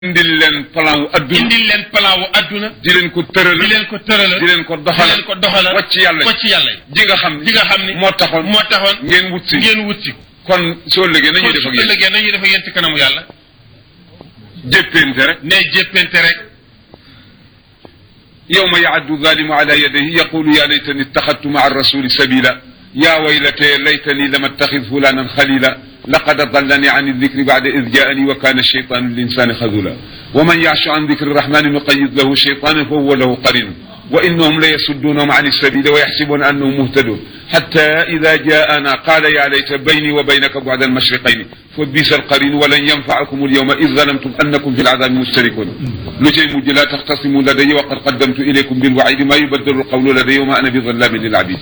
indil leen plan wu adduna indil leen plan wu adduna di leen ko tëral di leen ko tërala di leen ko di doxal leen ko doxala wacc yàlla wacc yàlla ji nga xam ji nga xam ni moo taxoon moo taxoon ngeen wut si ngeen wut si kon soo liggéey nañuy def ak su yéen ëllëgee nañuy def ak yéen ci kanamu yàlla jéppente rek ne jéppente rek yawma yaaddu zalimu ala yadayhi yaqulu ya laytani ittaxadtu maa rasuli sabila ya waylate laytani lam attaxid fulanan xalila laqad adallani an aldikri bada id jaani wa kana alcheytanu linsani xadula wa man yaashu an dikri rahmani nuqayid lahu cheytanan fa huwa lahu qarin wa innahum la yasuddunahum an alsabili wa yaxsibuna annahum muhtadun حتى إذا جاءنا قال يا ليت بيني وبينك بعد المشرقين فبئس القرين ولن ينفعكم اليوم إذ ظلمتم أنكم في العذاب مشتركون لجي مج لا تختصموا لدي وقد قدمت إليكم بالوعيد ما يبدل القول لدي وما أنا بظلام للعبيد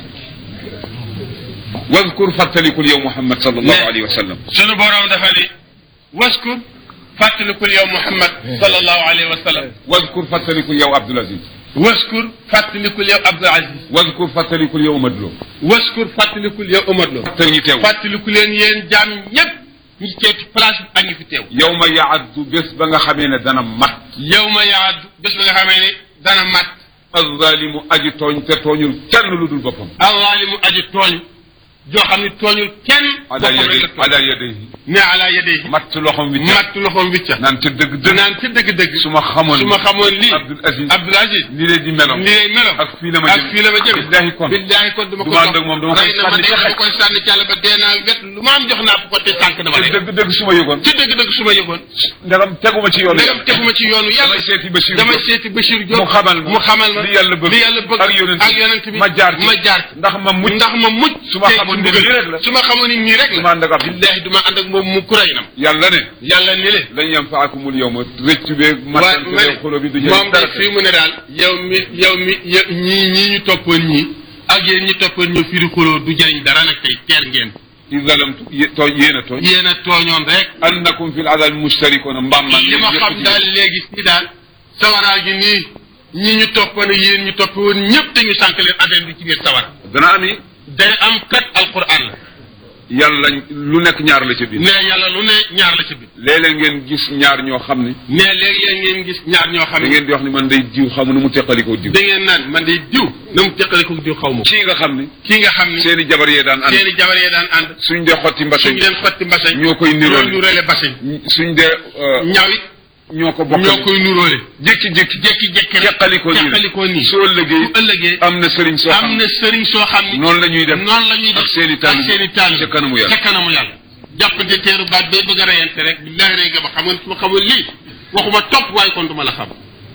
واذكر فتلك اليوم محمد صلى الله عليه وسلم sunu borom dafa ni waskur fàttalikul yow Muhammad sallallahu alayhi wa sallam واذكر فتلك اليوم عبد العزيز waskur fàttalikul yow Abdul Aziz واذكر فتلك اليوم مدلو waskur fàttalikul yow Omar Lo تني تيو fàttaliku leen yéen jaam ñëpp ñi teew ci place bi ak ñi fi teew يوم يعد بس بnga xamee ne dana mat yow ma yaadu bés ba nga xamee ne dana mat الظالم aji tooñ te tooñul kenn lu dul boppam allah li mu aji tooñ joo xam ne tooñul kenn ala boppam rek yadayhi la tooñ ala yadayhi ne ala yadayhi matt loxom wi matt loxoom wicca naan te dëgg dëgg naan ci dëgg-dëgg su ma xamoon su ma xamoon lii Abdul Aziz Abdul Aziz ni leen di meloon ni lay meloon ak fii la ma ak jëm fii la ma jëm billahi kon billahi kon dama ko du ma ànd ak moom dama koy rey na ma sànni de ca dama xaj. koy sànni ci àll ba dee naa wet lu ma am jox naa ko te sànq dama te rey dëgg dëgg su ma yëgoon ci dëgg-dëgg su ma yëgoon ndegam teguma ci yoon ndegam teguma ci yoonu yàlla damay seeti Bachir damay Diop. seeti Bachir Diop mu xamal ma mu xamal ma li yàlla bëgg li yàlla bëgg ak yonent ak yonent bi ma jaar ci ma jaar ci ndax ma mucc ndax ma mucc su ma tey xamoon ci ne mbugal lii rek la. su ma xamoon ni nii rek su la ma ànd ak Abdul billahi du ma ànd ak moom mu kuray nam yàlla ne yàlla ni le lañ yanfaakumul yawma rëccu beeg waaye matal ma beeg xolo bi du ne moom jëriñ de dara fii mu ne daal yow mi yow mi yow ñii ñii ñu toppoon ñii ak yéen ñi toppoon ñu firi xuloo du jëriñ dara nag tey teer ngeen i zalamtu yé- tooñ yéen a tooñ yéen a tooñoon rek annakum fil adabi mustarikuna mbaam maan li ma xam daal léegi si daal sawaraa gi nii ñi ñu toppoon yéen ñu topp woon ñëpp te ñu sànq leen affaire bi ci biir sawara dana ami day am kat alquran la yàlla lu nekk ñaar la ca biir ne yàlla lu ne ñaar la ci biir léeg-léeg ngeen gis ñaar ñoo xam ne ne léegi-léeg ngeen gis ñaar ñoo xam da ne ngeen di wax ni man day diw xamu nu mu teqalikoo diw da ngeen naan man day diw na mu teqale ko diw xaw ma ko kii nga xam ne kii nga xam ne seeni jabar yee daan ànd seeni jabar yee daan ànd suñ dee xotti mbase suñu leen xotti mbasañ ñoo koy ñoo niroole nuróole basañ suñ dee euh, ñaw it ñoo ko bokk ñoo koy nuróole jékki-jékki jekki-jekki rek teqalikoo nii teqalikoo nii soo ëllëgee su ëllëgee am na sëriñ soo xam am na sëriñ soo xam ni noonu la ñuy def noonu la ñuy def ak seeni taalibe ak seeni taalibe ca kanamu yàlla ca kanamu yàlla jàppante teeru baat bee bëgg a reyante rek billahi rey nga ba xam nga su ma xamoon lii waxuma topp waaye kon du ma la xam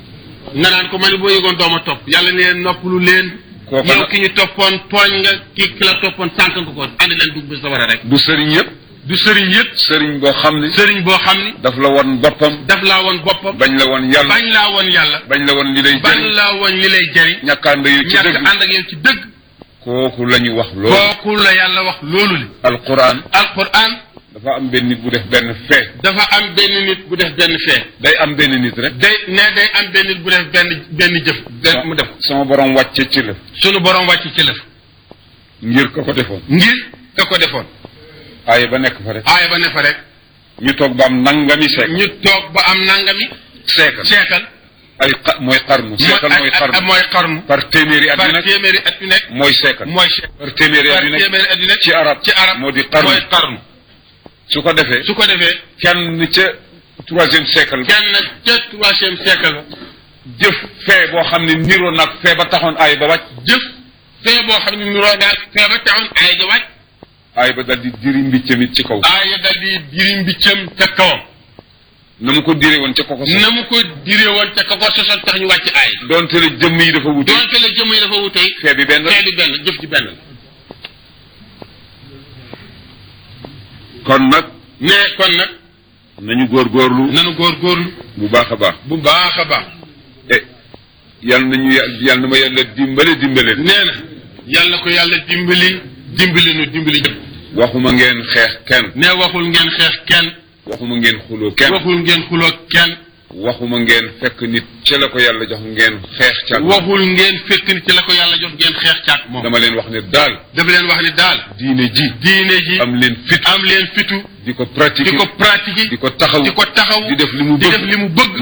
nga naan ko man boo yëgoon dooma topp yàlla ne noppalu leen Kooka yow nag- ki ñu toppoon tooñ nga ki ki la toppoon sànq nga ko andi leen dugg bi sa war a rek du sëriñ yëpp du sëriñ yëpp sëriñ boo xam ne sëriñ boo xam ni daf la won boppam daf laa woon boppam bañ la won yàlla bañ laa woon yàlla bañ la won li lay bañ jëriñ laa woon li lay jariñ ñàkkaande yu ci ñàkk dëgg ànd ak yow ci dëgg kooku la ñu wax loolu kooku la yàlla wax loolu li alquran alquran dafa am benn nit bu def benn fee dafa am benn nit bu def benn fee day am benn nit rek day ne day am benn nit bu def benn benn jëf benn mu def ko sama borom wàcce ci la sunu borom wàcc ci lëf ngir ko ko defoon ngir ka ko defoon aaya ba nekk fa rek aaya ba ne fa rek ñu toog ba am nangami seek ñu toog ba am nangami seekal seekal ay xa- mooy xarnu seekal mooy mooy xarnu mooy xarnu par téeméeri at yu par nekk téeméeri at yu nekk mooy seekal mooy seekal par téeméeri at par yu nekk téeméeri at yu nekk ci arab ci arab moo di xarnu mooy xarnu su ko defee su ko defee kenn ca troisième siècle ba kenn ca troisième siècle ba jëf fee boo xam ne niroo nag fee ba taxoon aay ba wàcc jëf fee boo xam ne nuroo naag fee ba taxoon aaya ja wàcc aay ba dal di diri mbiccamit ci kaw aaya dal di diri mbiccam ca kawam na mu ko diree woon ca koko sax na mu ko diree woon ca ka ko sosoon tax ñu wàcc aay donte la jëmm yi dafa wute doonte la jëmm yi dafa wutey fee bi benn fee bi benn jëf ji benn la kon nag ne kon nag nañu góorgóorlu nanu góorgóorlu bu baax a baax bu baax a baax e yal nañu yà- yal na ma yàlla dimbale dimbale nee na yàlla ko yàlla dimbali dimbali nu dimbali ñëpp waxuma ngeen xeex kenn ne waxul ngeen xeex kenn waxuma ngeen xuloo kenn waxul ngeen xuloo kenn waxuma ngeen fekk nit ca la ko yàlla jox ngeen xeex ca waxul ngeen fekk ni ci la ko yàlla jox ngeen xeex caag moom dama leen wax ne daal dafa leen wax ni daal diine ji diine ji am leen fit am leen fitu di ko pratiquer di ko pratiquer di ko taxaw di ko taxaw di def li mu di bëgg def li mu bëgg